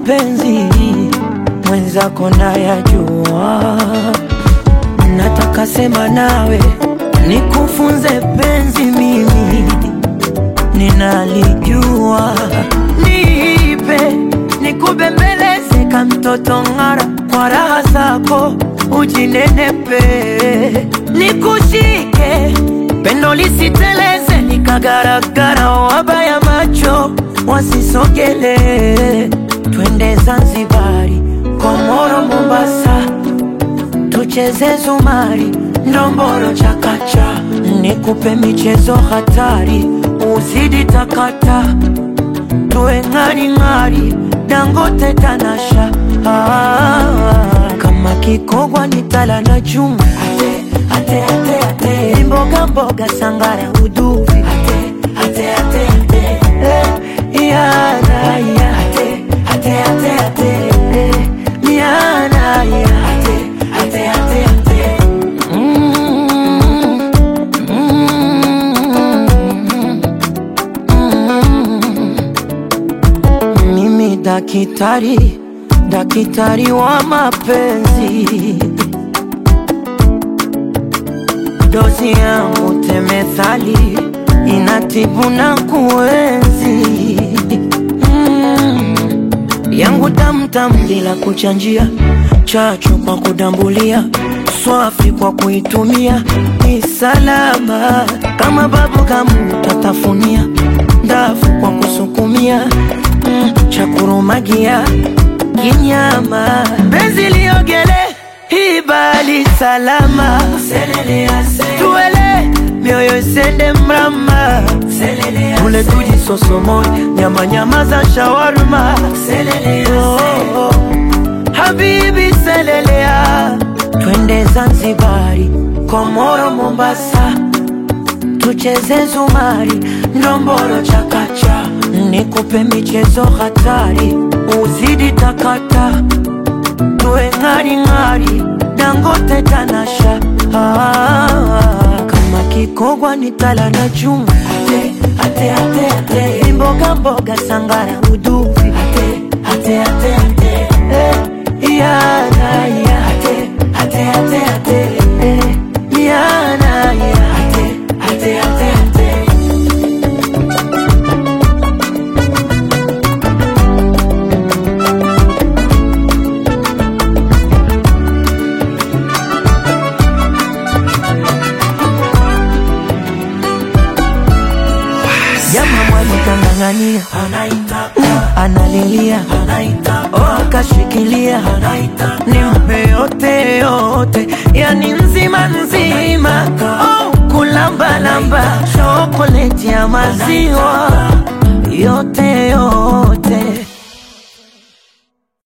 mapenzi mwenzako nayajua, nataka sema nawe nikufunze penzi, mimi ninalijua, nipe nikubembeleze ka mtoto ng'ara, kwa raha zako ujinenepe, nikushike pendo lisiteleze, nikagaragara, wabaya macho wasisogele, twende Zanzibari, Komoro, Mombasa, tucheze zumari, ndomboro, chakacha, nikupe michezo hatari, uzidi takata, tuwe ng'aring'ari, Dangote, Tanasha, ah, kama kikogwa ni tala na chuma, ate, ate, ate, ate, mboga mboga, sangara, uduvi, ate, ate, ate, ate, eh, yana, ya, ate, ate, ate, ate, eh, yana, ya, ate, ate, ate, ate. Mm, mm, mm. Mimi dakitari, dakitari wa mapenzi, dozi yangu temethali inatibu na kuenzi mm. yangu tamtam bila kuchanjia, chachu kwa kudambulia, swafi kwa kuitumia, ni salama kama babu kamu tatafunia, ndafu kwa kusukumia mm. cha kurumagia kinyama, benzi liogele ibali salama, tuele mioyo isende mrama, tule tujisosomoe nyama nyama za shawarma, oh, oh. Habibi selelea, twende Zanzibari, Komoro, Mombasa, tucheze zumari, ndomboro, chakacha, nikupe michezo hatari, uzidi takata, tuwe ng'aring'ari, Dangote, Tanasha, ah, kama kikogwa ni tala na chuma, ate, ate, ate, ate, mboga mboga, sangara, uduvi, ate, ate, ate, ate, eh, yana, ya, ate, ate, ate, ate, eh, yana, ya, ate, ate, ate, ate. Jama mwali kang'ang'ania, analilia, oh, akashikilia, nimpe yote yote, yani nzima nzima, oh, kulambalamba, chokoleti ya maziwa yote yote